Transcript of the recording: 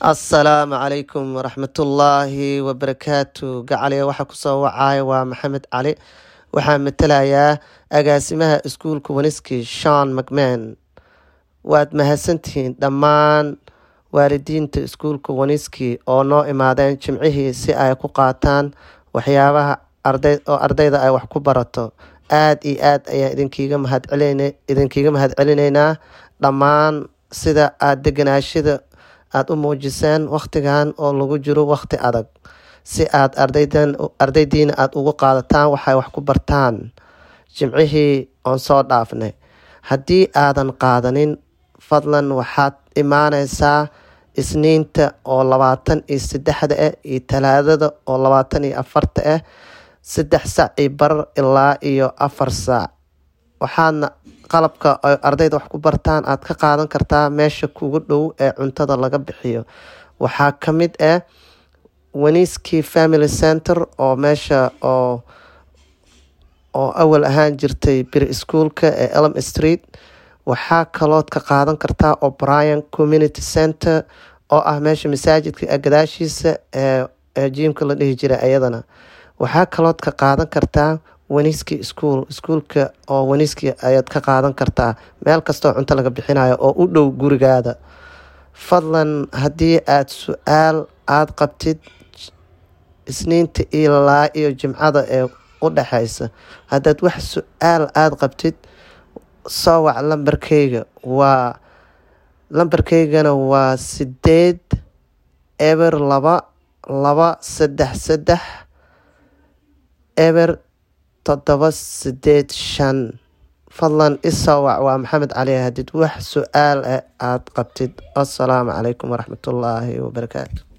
asalaamu calaykum waraxmatullaahi wabarakaatu gacaliya waxaa kusoo wacaya waa maxamed cali waxaa matalayaa agaasimaha iskuulka waniski shon macman waad mahadsantihiin dhammaan waalidiinta iskuulka waniski oo noo imaadeen jimcihii si ay ku qaataan waxyaabaha arday oo ardayda ay wax ku barato aada iyo aad ayaan idinkiiga mahadcelin idinkiiga mahadcelineynaa dhammaan sida aada deganaashada aada u muujiseen wakhtigan oo lagu jiro wakhti adag si aada ardaydan ardaydiina aada ugu qaadataan waxay wax ku bartaan jimcihii oon soo dhaafnay haddii aadan qaadanin fadlan waxaad imaaneysaa isniinta oo labaatan iyo saddexda ah iyo talaadada oo labaatan iyo afarta ah saddex sac iyo barar ilaa iyo afar saac waxaadna qalabka ay ardayda wax ku bartaan aada ka qaadan kartaa meesha kugu dhow ee cuntada laga bixiyo waxaa ka mid ah waniski family center oo meesha oo oo awal ahaan jirtay bir ischoolka ee elm street waxaa kalood ka qaadan kartaa o'brian community center oo ah meesha masaajidka gadaashiisa ee ee jiimka la dhihi jiray ayadana waxaa kalood ka qaadan kartaa waniski school iskuolka oo waniski ayaad ka qaadan kartaa meel kastoo cunto laga bixinayo oo u dhow gurigaada fadlan haddii aada su-aal aada qabtid isniinta ilaa iyo jimcada ee u dhexeysa haddaad wax su-aal aada qabtid soo wac lambarkeyga waa lambarkeygana waa sideed eber laba laba saddex saddex eber toddoba sideed shan fadlan isoo wac waa maxamed cali hadid wax su-aal ah aada qabtid assalaamu calaykum waraxmatullaahi wabarakaatu